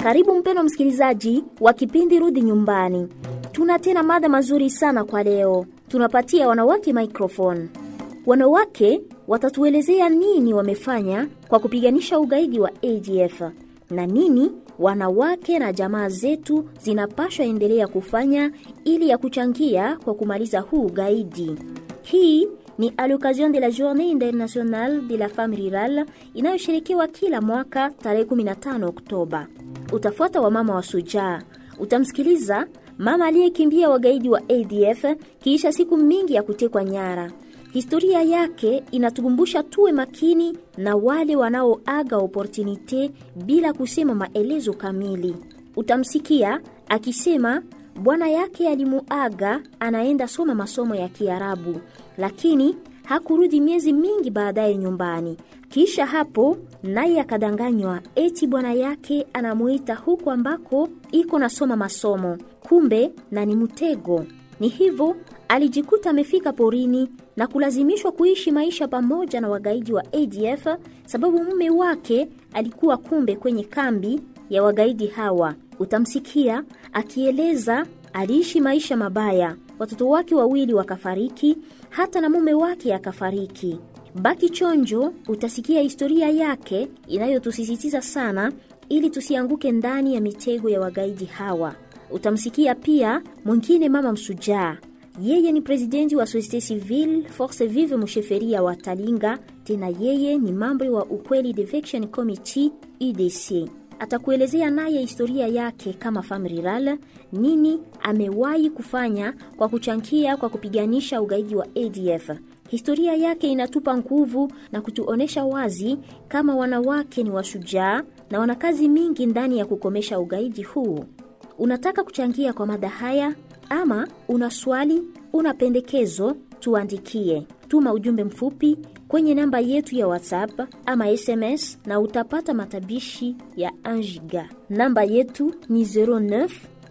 Karibu mpeno msikilizaji wa kipindi Rudi Nyumbani. Tuna tena mada mazuri sana kwa leo. Tunapatia wanawake microphone. Wanawake watatuelezea nini wamefanya kwa kupiganisha ugaidi wa ADF na nini wanawake na jamaa zetu zinapashwa endelea kufanya ili ya kuchangia kwa kumaliza huu ugaidi. Hii ni à l'occasion de la Journée internationale de la femme rurale inayosherekewa kila mwaka tarehe 15 Oktoba. Utafuata wa mama wa sujaa, utamsikiliza mama aliyekimbia wagaidi wa ADF kiisha siku mingi ya kutekwa nyara. Historia yake inatukumbusha tuwe makini na wale wanaoaga opportunite bila kusema maelezo kamili. Utamsikia akisema bwana yake alimuaga anaenda soma masomo ya Kiarabu, lakini hakurudi miezi mingi baadaye nyumbani. Kisha hapo naye akadanganywa eti bwana yake anamuita huko ambako iko nasoma masomo, kumbe na ni mtego. Ni hivyo alijikuta amefika porini na kulazimishwa kuishi maisha pamoja na wagaidi wa ADF sababu mume wake alikuwa kumbe kwenye kambi ya wagaidi hawa. Utamsikia akieleza aliishi maisha mabaya, watoto wake wawili wakafariki, hata na mume wake akafariki. Baki chonjo, utasikia historia yake inayotusisitiza sana ili tusianguke ndani ya mitego ya wagaidi hawa. Utamsikia pia mwingine mama msujaa yeye ni presidenti wa Societe Civile Force Vive Msheferia wa Talinga, tena yeye ni mambo wa Ukweli Defection Committee UDC. Atakuelezea naye historia yake kama femme rurale, nini amewahi kufanya kwa kuchangia kwa kupiganisha ugaidi wa ADF. Historia yake inatupa nguvu na kutuonesha wazi kama wanawake ni washujaa na wana kazi mingi ndani ya kukomesha ugaidi huu. Unataka kuchangia kwa mada haya ama una swali, una pendekezo, tuandikie. Tuma ujumbe mfupi kwenye namba yetu ya WhatsApp ama SMS na utapata matabishi ya 1 giga. Namba yetu ni 09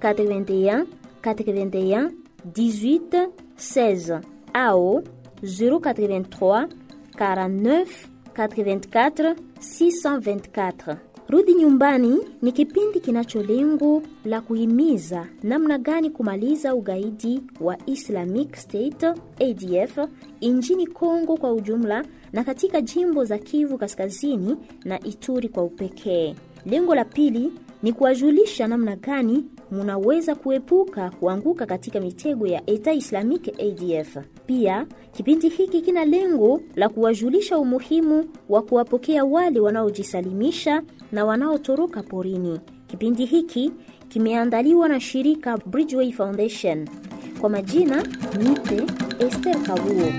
81 81 18 16 au 083 49 84 624. Rudi Nyumbani ni kipindi kinacho lengo la kuhimiza namna gani kumaliza ugaidi wa Islamic State ADF nchini Kongo kwa ujumla na katika jimbo za Kivu Kaskazini na Ituri kwa upekee. Lengo la pili ni kuwajulisha namna gani munaweza kuepuka kuanguka katika mitego ya Eta Islamic ADF. Pia kipindi hiki kina lengo la kuwajulisha umuhimu wa kuwapokea wale wanaojisalimisha na wanaotoroka porini. Kipindi hiki kimeandaliwa na shirika Bridgeway Foundation. Kwa majina nite Esther Kabuo.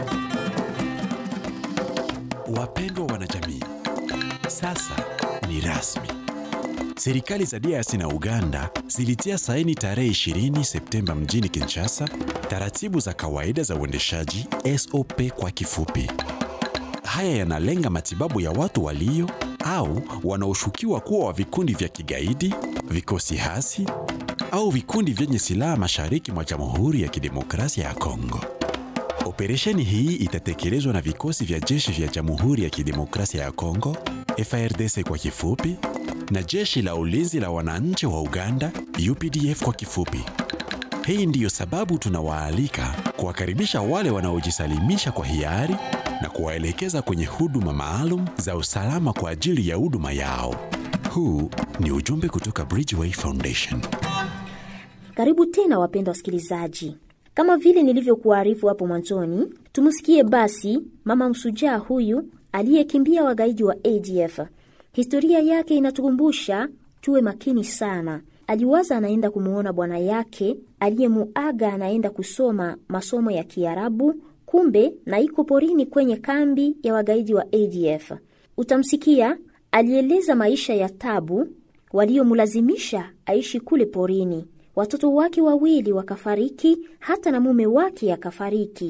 Wapendwa wanajamii, sasa ni rasmi. Serikali za DRC na Uganda zilitia saini tarehe 20 Septemba mjini Kinshasa taratibu za kawaida za uendeshaji SOP kwa kifupi. Haya yanalenga matibabu ya watu walio au wanaoshukiwa kuwa wa vikundi vya kigaidi, vikosi hasi au vikundi vyenye silaha mashariki mwa Jamhuri ya Kidemokrasia ya Kongo. Operesheni hii itatekelezwa na vikosi vya jeshi vya Jamhuri ya Kidemokrasia ya Kongo, FARDC kwa kifupi, na jeshi la ulinzi la wananchi wa Uganda, UPDF kwa kifupi. Hii ndiyo sababu tunawaalika kuwakaribisha wale wanaojisalimisha kwa hiari na kuwaelekeza kwenye huduma maalum za usalama kwa ajili ya huduma yao. Huu ni ujumbe kutoka Bridgeway Foundation. Karibu tena wapendwa wasikilizaji. Kama vile nilivyokuarifu hapo mwanzoni, tumsikie basi mama msujaa huyu aliyekimbia wagaidi wa ADF. Historia yake inatukumbusha tuwe makini sana. Aliwaza anaenda kumuona bwana yake aliyemuaga anaenda kusoma masomo ya Kiarabu, kumbe na iko porini kwenye kambi ya wagaidi wa ADF. Utamsikia alieleza maisha ya tabu waliomlazimisha aishi kule porini. Watoto wake wawili wakafariki, hata na mume wake akafariki.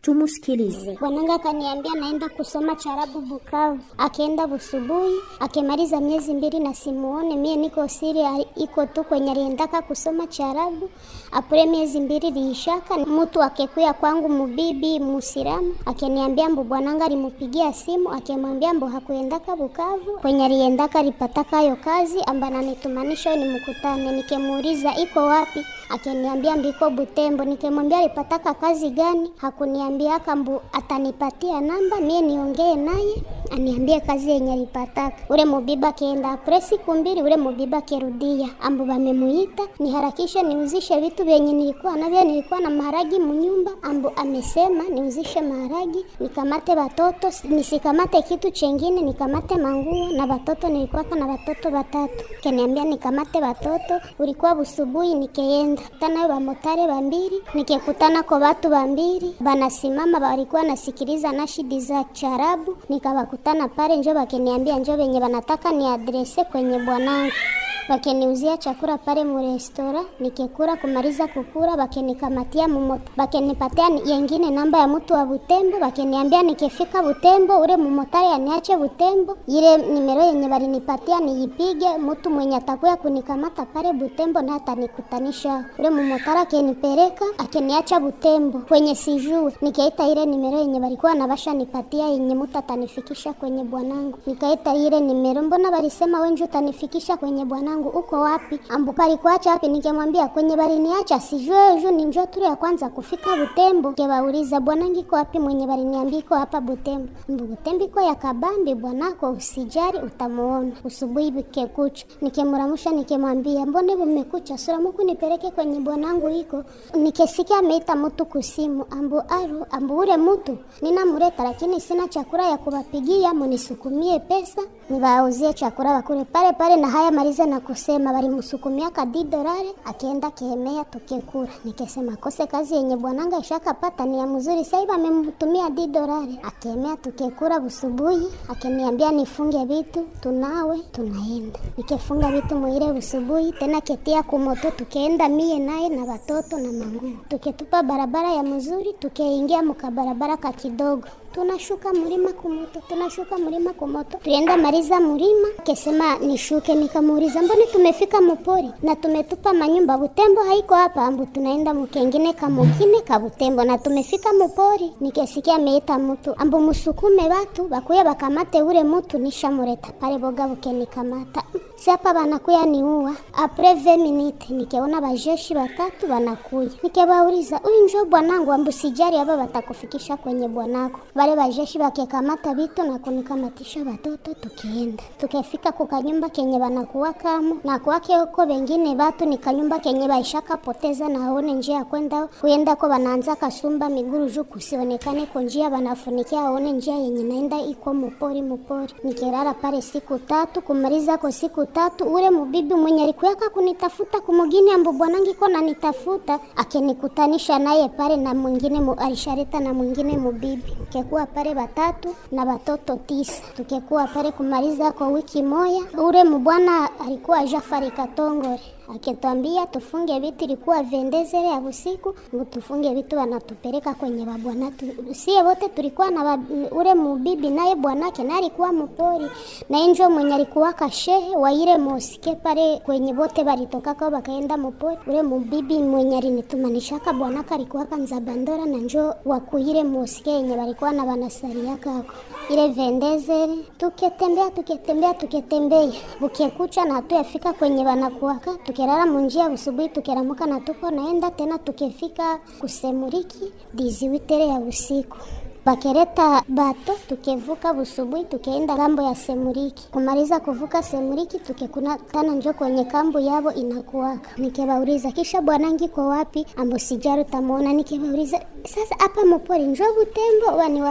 Tumusikilize. Bwananga akaniambia naenda kusoma charabu Bukavu, akaenda busubuhi, akimaliza miezi mbili na simuone mie niko siri a- iko tu kwenye aliendaka kusoma charabu. Apure miezi mbili liishaka, mtu akekuya kwangu mubibi musiramu akiniambia mbu bwananga alimupigia simu akimwambia mbu hakuendaka Bukavu kwenye aliendaka alipataka hayo kazi amba nanitumanisha ni mkutane. Nikimuuliza iko wapi, akiniambia mbiko Butembo. Nikimwambia alipataka kazi gani, hakuniambia kambu atanipatia namba mie niongee naye aniambie kazi yenye alipataka. Ule mubiba kienda apre siku mbili, ule mubiba kirudia, ambu bamemuita niharakishe niuzishe vitu vyenye nilikuwa navyo. Nilikuwa na maharagi munyumba, ambu amesema niuzishe maharagi, nikamate watoto, nisikamate kitu chengine, nikamate manguo na watoto. Nilikuwaka na watoto watatu, kaniambia nikamate watoto. Ulikuwa busubuhi, nikeenda tanayo bamotare bambiri, nikekutana kwa watu bambiri banasimama, walikuwa nasikiliza nashidi za charabu, nikawakutana pale, njo bakeniambia njo venye banataka ni adrese kwenye bwanangu bakeniuzia chakula pale mu restora, nikekura kumaliza kukura, bakenikamatia mumoto, bakenipatia ni- yengine namba ya mtu wa Butembo, bakeniambia nikifika Butembo ule mumotari aniache Butembo, ile nimero yenye balinipatia niipige, mtu mwenye atakuya kunikamata pale Butembo na atanikutanisha ule mumotari, akenipeleka akeniacha Butembo kwenye sijue, nikaita ile nimero yenye balikuwa nabasha nipatia yenye mtu atanifikisha kwenye bwanangu, nikaita ile nimero, mbona balisema wenju utanifikisha kwenye bwanangu, uko wapi? Ambu palikuacha wapi? Nikemwambia kwenye baliniacha sijue ju ni njoo tu ya kwanza kufika Butembo. Kebauliza bwanangu iko wapi? Mwenye baliniambia iko hapa Butembo. Ambu Butembo iko ya kabambi, bwanako usijari, utamuona usubuhi bikekucha. Nikemuramusha nikemwambia mbone bumekucha, sura muku nipeleke kwenye bwanangu iko. Nikesikia ameita mtu kusimu, ambu aru, ambu ule mtu ninamureta, lakini sina chakula ya kubapigia, munisukumie pesa nibauzie chakula bakule pale pale, na haya maliza na kusema balimusukumia kadi dolari, akienda kihemea tukekura. Nikesema kose kazi yenye bwananga ishakapata ni ya mzuri, sasa hivi amemtumia di dolari, akemea tukekura busubuhi, akiniambia nifunge vitu tunawe tunaenda. Nikefunga vitu muile busubuhi, tena ketia kumoto, tukeenda mie naye na watoto na manguo, tuketupa barabara ya mzuri, tukeingia mukabarabara ka kidogo tunashuka mlima kumoto, tunashuka mlima kumoto, tuenda maliza mlima. Kesema nishuke, nikamuuliza mbona tumefika mupori na tumetupa manyumba Butembo haiko hapa, ambu tunaenda mukengine kamugine ka Butembo na tumefika mupori. Nikesikia ameita mtu ambu musukume watu bakuya bakamate ule mtu, nishamureta pale boga bukenikamata si hapa banakuya niua apres 20 minutes, nikeona bajeshi batatu banakuya, nikebauliza huyu njo bwanangu, ambu sijari hapa batakufikisha kwenye bwanako wale bajeshi bakekamata vitu na kunikamatisha watoto, tukienda tukafika kukanyumba kenye banakuwa kamo na kwake huko wengine batu ni kanyumba kenye baishaka poteza na aone njia ya kwenda kuenda ko banaanza kasumba miguru juu kusionekane ko njia banafunikia aone njia yenye naenda iko mupori mupori. Nikirara pale siku tatu kumaliza ko siku tatu, ule mubibi mwenye alikuyaka kunitafuta kumugini ambu bwanangi ko nanitafuta akenikutanisha naye pale na mwingine mu, alishareta na mwingine mubibi tukekuwa pale batatu na batoto tisa, tukekuwa pale kumaliza kwa wiki moya. Ule mubwana alikuwa Jafari Katongore akitwambia tufunge vitu, ilikuwa vendezere ya usiku, ngo tufunge vitu, wanatupeleka kwenye babwana. Tu- Sie wote tulikuwa na ba, ule mubibi naye bwanake naye alikuwa mupori na enjo mwenye alikuwa kashehe wa ile mosike pale kwenye bote balitoka kwa bakaenda mupori. Ule mubibi mwenye alinitumanishaka bwanaka alikuwa kanzabandora na njo wa kuile mosike yenye balikuwa na banasaria kako ile vendezere, tuketembea tuketembea tuketembea, bukekucha na hatuyafika kwenye banakuwaka, tukerara munjia busubuhi, tukeramuka na tuko naenda tena, tukefika kusemuriki diziwitere ya usiku bakereta bato tukevuka busubuhi tukeenda kambo ya Semuriki. Kumaliza kuvuka Semuriki tukekuna tana njo kwenye kambo yabo inakuwaka. Nikebauliza kisha bwanangi kwa wapi? Ambo sijaru tamuona. Nikebauliza sasa hapa mupori njo Butembo wani wapi?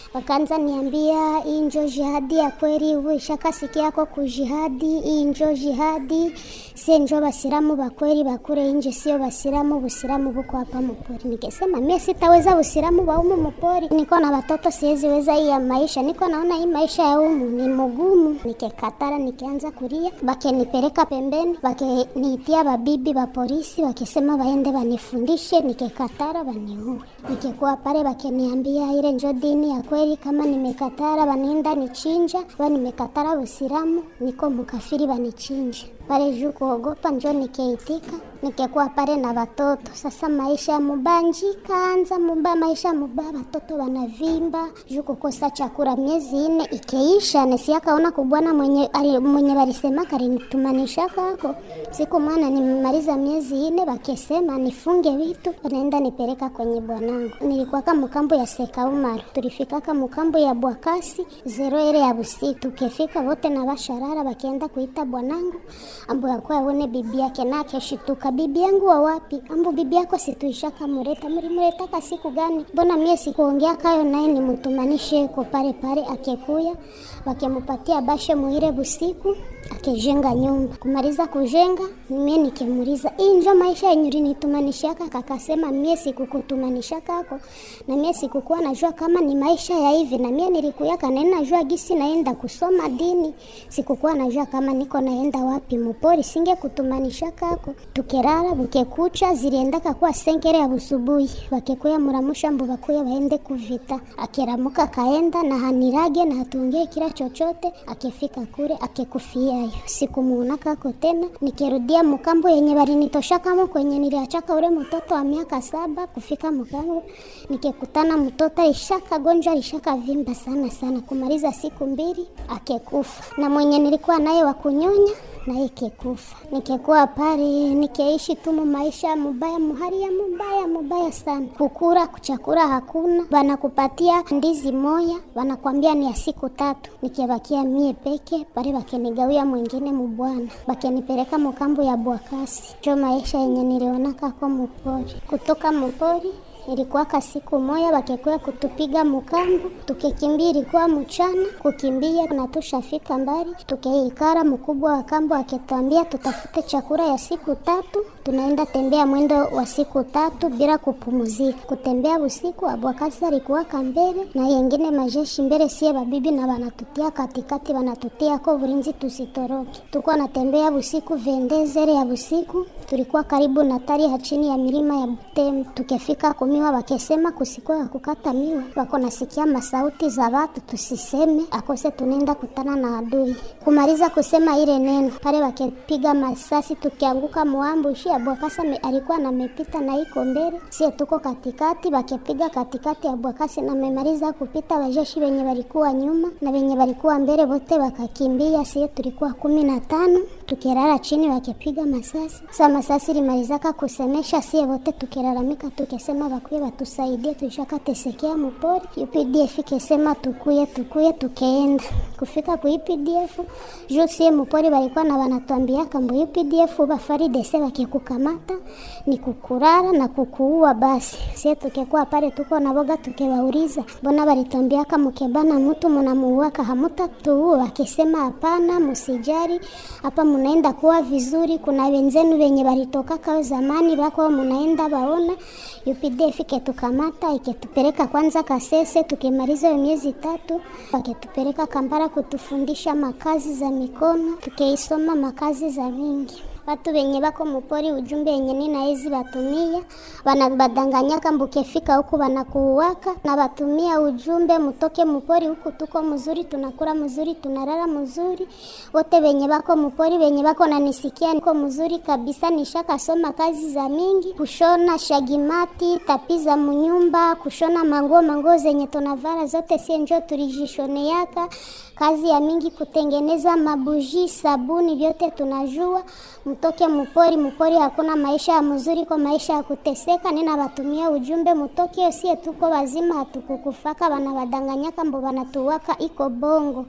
wakaanza niambia hii njo jihadi ya kweli, uwe ishakasikia yako kujihadi, hii njo jihadi, sie njo basiramu bakweli bakure inje, sio basiramu, busiramu buko hapa mupori. Nikisema mie sitaweza busiramu ba umu mupori, niko na watoto siwezi weza hii ya maisha, niko naona hii maisha ya umu ni mugumu. Nikikatara nikianza kulia, bakenipeleka pembeni, bakeniitia babibi ba polisi, wakisema baende banifundishe, nikikatara baniue. Nikikuwa pale bakeniambia ile njo dini ya kweli, kama nimekatara banienda nichinja, ba nimekatara busiramu, niko mukafiri banichinje pale juu kuogopa, njo nikeitika, nikekuwa pale na watoto. Sasa maisha ya mubanji kaanza muba, maisha muba, watoto wanavimba juu kukosa chakula. Miezi ine ikeisha, nesiakaona kubwana mwenye ali, mwenye walisema karinitumanisha kako siku mwana nimemaliza miezi ine, wakisema nifunge vitu, wanaenda nipeleka kwenye bwanangu. Nilikuwaka mukambo ya Seka Umaru, tulifikaka mukambo ya Bwakasi zero ile ya busiku, tukifika wote na basharara bakienda kuita bwanangu ambo yakuwa aone bibi yake na akeshituka, bibi yangu wa wapi? Ambo bibi yako situishaka mureta, mlimuretaka siku gani? Mbona mie sikuongea kayo naye nimutumanishe ko pale pale, akekuya wakemupatia bashe muire busiku akejenga nyumba. Kumaliza kujenga, mie nikimuliza hii njo maisha yenye ulinitumanishaka? Kakasema mie sikukutumanisha kako, na mie sikukuwa najua kama ni maisha ya hivi, na mie nilikuyaka na najua gisi naenda kusoma dini, sikukuwa najua kama niko naenda wapi mupori, singe kutumanisha kako. Tukerara bukekucha, ziliendaka kuwa senkere ya busubuhi, bakekuya muramusha mbu bakuya baende kuvita. Akeramuka kaenda na hanirage na hatuongee kila chochote, akefika kure akekufia hayo sikumuona kako tena. Nikirudia mukambo yenye balinitoshakamo kwenye niliachaka ule mtoto wa miaka saba kufika mukambo, nikikutana mtoto ishaka gonjwa ishaka vimba sana sana, kumaliza siku mbili akekufa, na mwenye nilikuwa naye wa kunyonya naye kekufa. Nikekuwa pale nikeishi tu maisha mubaya, muhali ya mubaya mubaya sana, kukura kuchakura hakuna, banakupatia ndizi moya banakwambia ni ya siku tatu, nikibakia mie peke pale, bakenigawia mwingine mubwana, bakenipeleka mukambo ya Bwakasi. Jo maisha yenye nilionaka ko mupori, kutoka mupori ilikuwaka siku moya bakekuya kutupiga mukambu, tukikimbia ilikuwa mchana, kukimbia na tushafika mbali, tukeikara. Mkubwa wa kambu akitwambia tutafute chakula ya siku tatu, tunaenda tembea mwendo wa siku tatu bila kupumuzika. Kutembea usiku, Abwakasi alikuwaka mbele na yengine majeshi mbele, sie babibi na banatutia katikati, banatutia ko bulinzi tusitoroke. Tuko natembea usiku, vendezere ya usiku, tulikuwa karibu na tari ya chini ya milima ya Butembo, tukifika kumi miwa wakesema kusikuwa ya kukata miwa, wako nasikia masauti za watu, tusiseme akose tunaenda kutana na adui. Kumaliza kusema ile neno pale, wakepiga masasi, tukianguka muambushi. Abwakasi alikuwa namepita na iko mbele, sie tuko katikati, wakepiga katikati ya Abwakasi na memaliza kupita, wajeshi wenye walikuwa nyuma na wenye walikuwa mbele wote wakakimbia. Sie tulikuwa kumi na tano tukirara chini, wakepiga masasi. Sa masasi limalizaka kusemesha, sie wote tukilalamika, tukisema bakuye batusaidie, tushakatesekea mupori. UPDF ikesema tukuye tukuye, tukeenda kufika ku UPDF juu sie mupori balikuwa na wanatuambia kambo UPDF bafaridese bakikukamata ni kukurara na kukuua. Basi sie tukekuwa pale tuko na boga, tukewauliza mbona balitwambia mukebana mutu munamuuaka hamutatuua? Wakisema hapana, musijari hapa munaenda kuwa vizuri. Kuna wenzenu wenye balitoka kao zamani bako munaenda baona UPDF iketukamata iketupeleka kwanza Kasese, tukimaliza miezi tatu waketupeleka Kampala kutufundisha makazi za mikono, tukeisoma makazi za mingi watu wenye bako mupori, ujumbe wenye nina hizi batumia banabadanganyaka mbukefika huku banakuuwaka na batumia ujumbe mutoke mupori huku tuko mzuri, tunakula mzuri, tunalala mzuri. Wote wenye bako mupori, wenye bako nanisikia, niko mzuri kabisa, nishakasoma kazi za mingi, kushona shagimati, tapi za munyumba, kushona manguo, manguo zenye tunavara zote sie njo tulijishoneaka kazi ya mingi, kutengeneza mabuji, sabuni, vyote tunajua Mtoke mupori, mupori hakuna maisha ya mzuri, kwa maisha ya kuteseka. Nina batumia ujumbe mutoke, sie tuko wazima, hatukukufaka, banabadanganyaka mbo banatuwaka, iko bongo.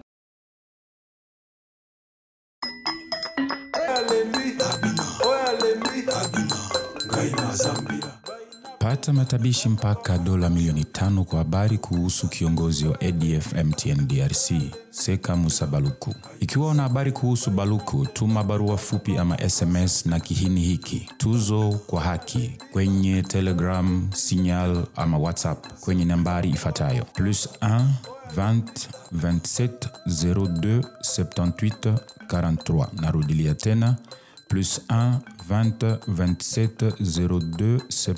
Pata matabishi mpaka dola milioni tano kwa habari kuhusu kiongozi wa ADF MTN DRC Seka Musa Baluku. Ikiwa una habari kuhusu Baluku, tuma barua fupi ama SMS na kihini hiki tuzo kwa haki kwenye Telegram, Signal ama WhatsApp kwenye nambari ifuatayo plus 1 20 27 02 78 43. Narudilia tena plus 1 20 27 02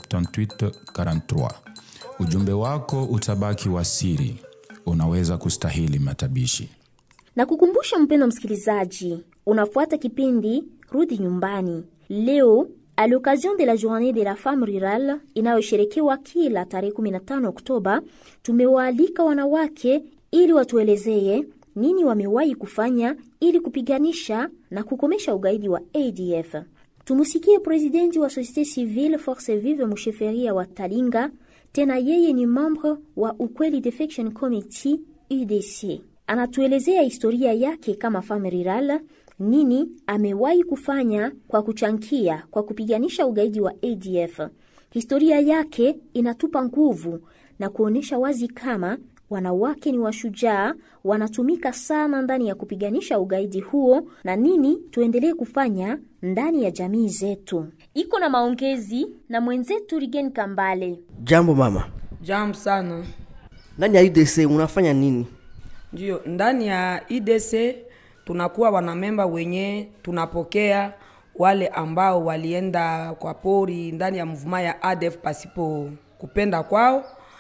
78 43. Ujumbe wako utabaki wa siri, unaweza kustahili matabishi. Na kukumbusha mpendo msikilizaji, unafuata kipindi Rudi Nyumbani. Leo à l'occasion de la journée de la femme rurale inayosherekewa kila tarehe 15 Oktoba, tumewaalika wanawake ili watuelezee nini wamewahi kufanya ili kupiganisha na kukomesha ugaidi wa ADF. Tumusikie presidenti wa Societe Civile Force Vive Musheferia wa Talinga, tena yeye ni membre wa Ukweli Defection Committee UDC. Anatuelezea historia yake kama femme rurale, nini amewahi kufanya kwa kuchangia kwa kupiganisha ugaidi wa ADF. Historia yake inatupa nguvu na kuonyesha wazi kama wanawake ni washujaa, wanatumika sana ndani ya kupiganisha ugaidi huo, na nini tuendelee kufanya ndani ya jamii zetu. Iko na maongezi na mwenzetu Rigen Kambale. Jambo mama. Jambo sana. Ndani ya UDC unafanya nini? Ndio, ndani ya IDC tunakuwa wanamemba wenye tunapokea wale ambao walienda kwa pori ndani ya mvuma ya ADF pasipo kupenda kwao.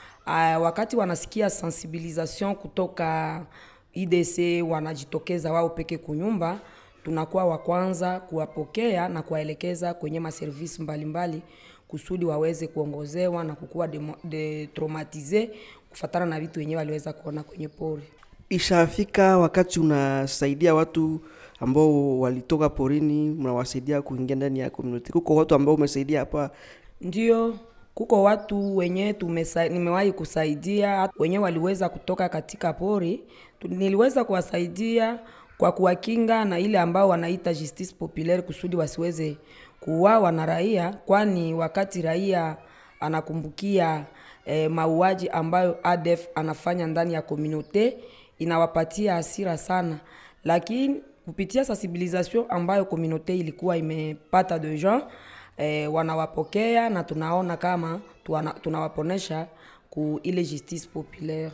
Uh, wakati wanasikia sensibilisation kutoka IDC wanajitokeza wao peke kunyumba, tunakuwa wa kwanza kuwapokea na kuwaelekeza kwenye maservisi mbalimbali kusudi waweze kuongozewa na kukuwa detraumatize kufatana na vitu wenyewe waliweza kuona kwenye pori. Ishafika wakati unasaidia watu ambao walitoka porini, mnawasaidia kuingia ndani ya community. Kuko watu ambao umesaidia hapa? Ndio, kuko watu wenye tumesa, nimewahi kusaidia wenye waliweza kutoka katika pori, niliweza kuwasaidia kwa kuwakinga na ile ambao wanaita justice populaire kusudi wasiweze kuuawa na raia, kwani wakati raia anakumbukia eh, mauaji ambayo ADF anafanya ndani ya komunote inawapatia hasira sana, lakini kupitia sensibilisation ambayo komunote ilikuwa imepata de gens eh, wanawapokea na tunaona kama tuwana, tunawaponesha ku ile justice populaire.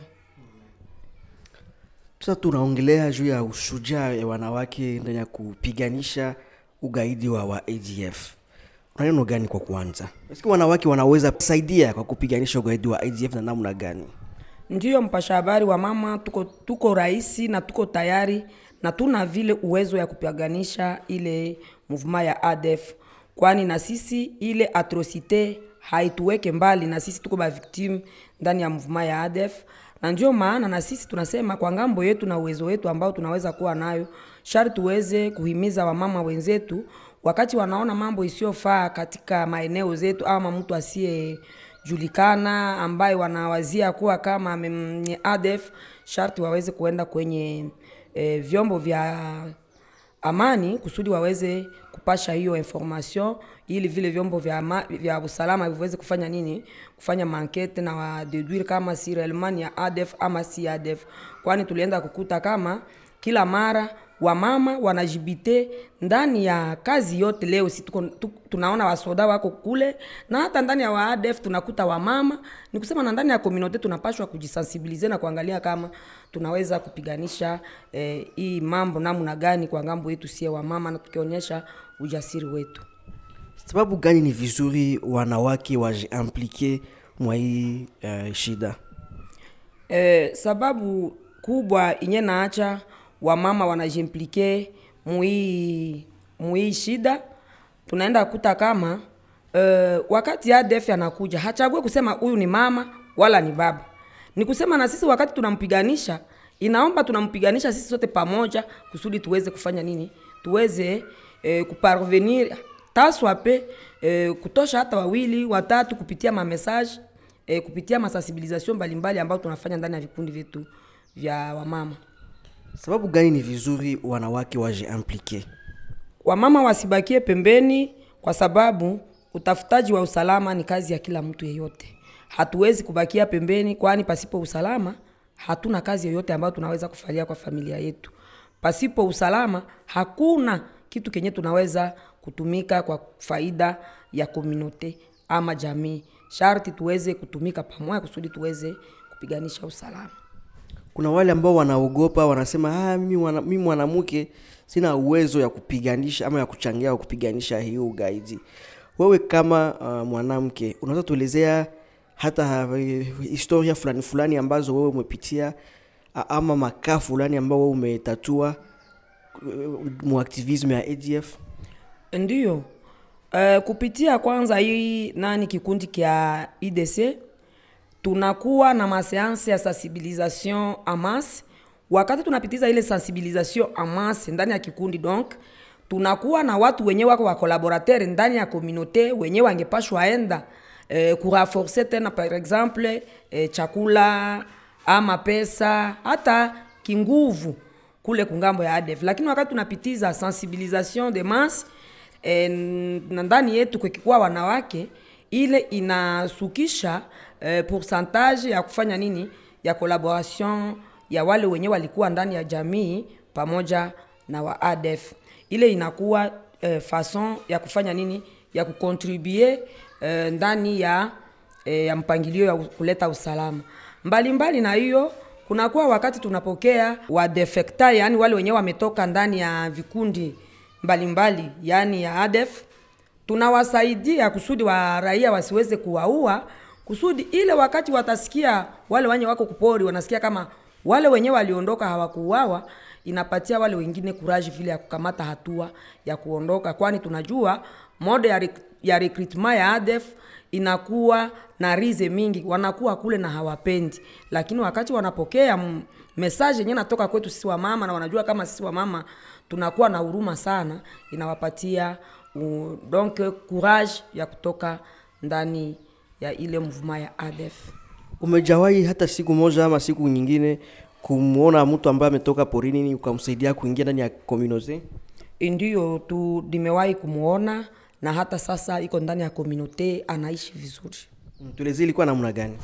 Sasa tunaongelea juu ya ushujaa ya wanawake ndani ya kupiganisha ugaidi wa, wa ADF. Una neno gani kwa kwanza? Nasikia wanawake wanaweza kusaidia kwa kupiganisha ugaidi wa ADF na namna gani? Ndiyo mpasha habari wa mama, tuko, tuko rahisi na tuko tayari na tuna vile uwezo ya kupiganisha ile movement ya ADF, kwani na sisi ile atrocite haituweke mbali, na sisi tuko ba victim ndani ya movement ya ADF, na ndio maana na sisi tunasema kwa ngambo yetu na uwezo wetu ambao tunaweza kuwa nayo, sharti tuweze kuhimiza wamama wenzetu wakati wanaona mambo isiyofaa katika maeneo zetu, ama mtu asiye julikana ambaye wanawazia kuwa kama ni ADF, sharti waweze kuenda kwenye e, vyombo vya amani kusudi waweze kupasha hiyo information ili vile vyombo vya, ama, vya usalama viweze kufanya nini, kufanya mankete na wadeduire kama si realement ya ADF ama si ADF, kwani tulienda kukuta kama kila mara wamama wanajibite ndani ya kazi yote. Leo si tuko, tu, tunaona wasoda wako kule na hata ndani ya waadef tunakuta wamama. Ni kusema na ndani ya komunote tunapashwa kujisensibilize na kuangalia kama tunaweza kupiganisha eh, hii mambo namna gani kwa ngambo yetu sie wamama, na tukionyesha ujasiri wetu. Sababu gani ni vizuri wanawake wajiimplike mwa hii uh, shida? Eh, sababu kubwa inye naacha wamama wanajimplike mui mui shida, tunaenda kuta kama uh, wakati ADF anakuja hachague kusema huyu ni mama wala ni baba, ni kusema na sisi wakati tunampiganisha, inaomba tunampiganisha sisi sote pamoja, kusudi tuweze kufanya nini, tuweze eh, kuparvenir taswape eh, kutosha hata wawili watatu kupitia mamessage eh, kupitia masensibilisation mbalimbali ambayo tunafanya ndani ya vikundi vyetu vya wamama. Sababu gani ni vizuri wanawake wajiimplike? Wamama wasibakie pembeni, kwa sababu utafutaji wa usalama ni kazi ya kila mtu yeyote. Hatuwezi kubakia pembeni, kwani pasipo usalama hatuna kazi yoyote ambayo tunaweza kufalia kwa familia yetu. Pasipo usalama hakuna kitu kenye tunaweza kutumika kwa faida ya komunote ama jamii. Sharti tuweze kutumika pamoja kusudi tuweze kupiganisha usalama. kuna wale ambao wanaogopa wanasema ah, mimi wana, mimi mwanamke sina uwezo ya kupiganisha ama ya kuchangia au kupiganisha hiyo ugaidi wewe kama uh, mwanamke unaweza tuelezea hata uh, historia fulani fulani ambazo wewe umepitia uh, ama makaa fulani ambao wewe umetatua uh, muaktivisme ya adf Ndiyo. Uh, kupitia kwanza hii nani kikundi kya IDC tunakuwa na maseanse ya sensibilisation amas. Wakati tunapitiza ile sensibilisation amas ndani ya kikundi, donc tunakuwa na watu wenye wako wa collaborateur ndani ya communauté wenye wangepashwa enda eh, kuraforce tena par exemple eh, chakula ama pesa hata kinguvu kule kungambo ya ADF, lakini wakati tunapitiza sensibilisation de masse eh, na ndani yetu kukikuwa wanawake ile inasukisha eh, pourcentage ya kufanya nini ya collaboration ya wale wenye walikuwa ndani ya jamii pamoja na wa ADF. Ile inakuwa eh, façon ya kufanya nini ya kucontribue eh, ndani ya, eh, ya mpangilio ya kuleta usalama mbalimbali mbali na hiyo kunakuwa wakati tunapokea wadefekta, yani wale wenyewe wametoka ndani ya vikundi mbalimbali mbali, yani ya ADF tunawasaidia kusudi wa raia wasiweze kuwaua, kusudi ile wakati watasikia wale wenye wako kupori wanasikia kama wale wenyewe waliondoka hawakuuawa, inapatia wale wengine kuraji vile ya kukamata hatua ya kuondoka, kwani tunajua mode ya, rec- ya recruitment ya ADF inakuwa na rize mingi, wanakuwa kule na hawapendi, lakini wakati wanapokea m- message yenyewe natoka kwetu sisi wa mama na wanajua kama sisi wa mama tunakuwa na huruma sana, inawapatia uh, donc courage ya kutoka ndani ya ile mouvement ya ADF. umejawahi hata siku moja ama siku nyingine kumwona mtu ambaye ametoka porini ukamsaidia kuingia ndani ya communauté Ndiyo tu nimewahi kumuona na hata sasa iko ndani ya komunote anaishi vizuri. Mm, tuelezee ilikuwa namna gani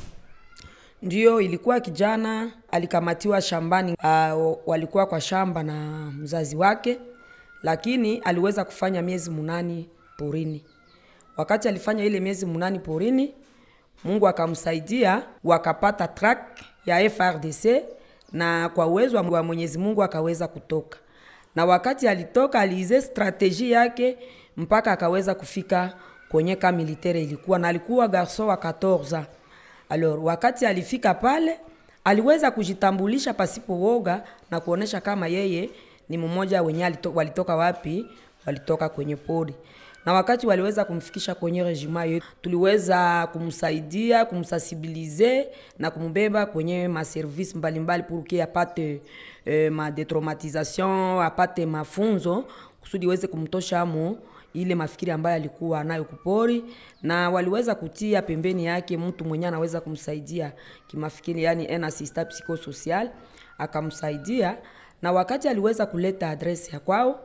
Ndiyo, ilikuwa kijana alikamatiwa shambani. Uh, walikuwa kwa shamba na mzazi wake, lakini aliweza kufanya miezi munani porini. Wakati alifanya ile miezi munani porini, Mungu akamsaidia, wakapata track ya FRDC na kwa uwezo wa Mwenyezi Mungu akaweza kutoka, na wakati alitoka aliize strategie yake mpaka akaweza kufika kwenye ka militaire ilikuwa na alikuwa garson wa 14 ans. Alors wakati alifika pale aliweza kujitambulisha pasipo woga na kuonesha kama yeye ni mmoja wenye alito, walitoka wapi, walitoka kwenye pori. Na wakati waliweza kumfikisha kwenye rejima yetu, tuliweza kumsaidia kumsensibilize na kumbeba kwenye maservice mbalimbali pour que apate eh, madetraumatisation apate mafunzo kusudi iweze kumtosha mo ile mafikiri ambayo alikuwa nayo kupori, na waliweza kutia pembeni yake mtu mwenye anaweza kumsaidia kimafikiri, yani un assistant psychosocial akamsaidia, na wakati aliweza kuleta adresi ya kwao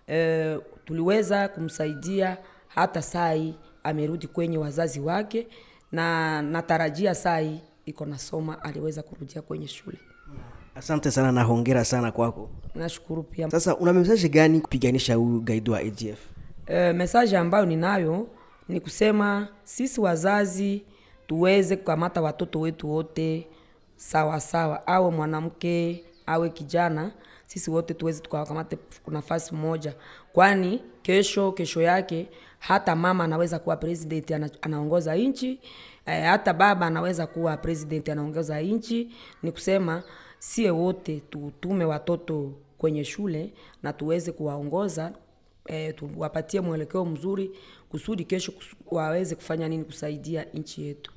e, tuliweza kumsaidia hata sai amerudi kwenye wazazi wake, na natarajia sai iko nasoma, aliweza kurudia kwenye shule. asante sana na hongera sana kwako Nashukuru pia. sasa una mesaje gani kupiganisha huyu gaidi wa adf E, mesaje ambayo ninayo ni kusema sisi wazazi tuweze kukamata watoto wetu wote sawa sawa, awe mwanamke awe kijana, sisi wote tuweze tukawakamate nafasi moja, kwani kesho kesho yake hata mama anaweza kuwa president ana, anaongoza nchi e, hata baba anaweza kuwa president anaongoza nchi. Ni kusema sie wote tutume watoto kwenye shule na tuweze kuwaongoza e, tuwapatie mwelekeo mzuri kusudi kesho kusu, waweze kufanya nini kusaidia nchi yetu.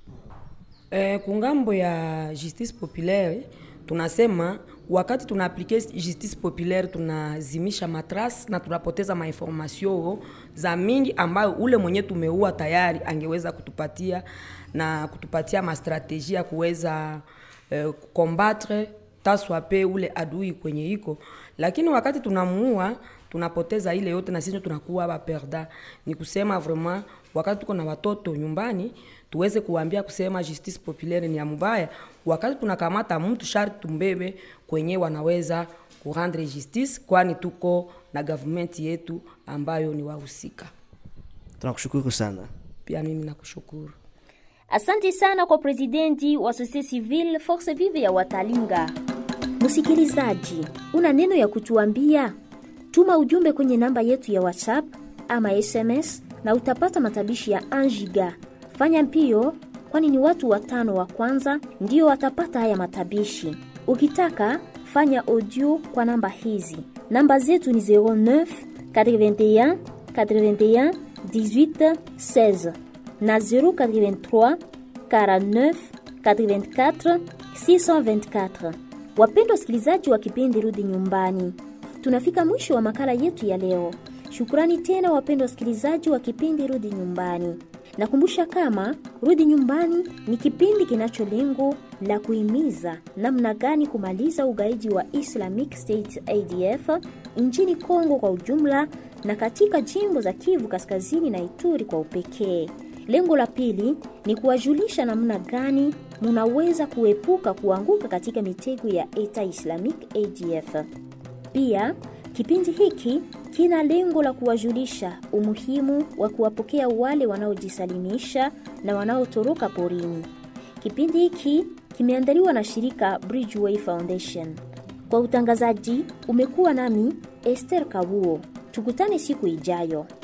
E, kungambo ya justice populaire tunasema wakati tuna aplike justice populaire tunazimisha matras na tunapoteza mainformasio za mingi ambayo ule mwenye tumeua tayari angeweza kutupatia na kutupatia mastrategie ya kuweza eh, kukombatre kutaswa pe ule adui kwenye iko lakini wakati tunamuua tunapoteza ile yote na sisi tunakuwa baperda ni kusema vraiment wakati tuko na watoto nyumbani tuweze kuambia kusema justice populaire ni ya mubaya wakati tunakamata mtu sharti tumbebe kwenye wanaweza kurendre justice kwani tuko na government yetu ambayo ni wahusika tunakushukuru sana pia mimi nakushukuru Asante sana kwa presidenti wa Societe Civile Force Vive ya Watalinga. Msikilizaji, una neno ya kutuambia? Tuma ujumbe kwenye namba yetu ya WhatsApp ama SMS na utapata matabishi ya 1 giga. Fanya mpio, kwani ni watu watano wa kwanza ndio watapata haya matabishi. Ukitaka fanya audio kwa namba hizi. Namba zetu ni 09 81 81 18 16 na 083 49 84 624. Wapendwa wasikilizaji wa kipindi Rudi Nyumbani, tunafika mwisho wa makala yetu ya leo. Shukrani tena wapendwa wasikilizaji wa kipindi Rudi Nyumbani. Nakumbusha kama Rudi Nyumbani ni kipindi kinacho lengo la kuhimiza namna gani kumaliza ugaidi wa Islamic State ADF nchini Kongo kwa ujumla na katika jimbo za Kivu Kaskazini na Ituri kwa upekee. Lengo la pili ni kuwajulisha namna gani munaweza kuepuka kuanguka katika mitego ya Eta Islamic ADF. Pia kipindi hiki kina lengo la kuwajulisha umuhimu wa kuwapokea wale wanaojisalimisha na wanaotoroka porini. Kipindi hiki kimeandaliwa na shirika Bridgeway Foundation. Kwa utangazaji umekuwa nami Esther Kabuo. Tukutane siku ijayo.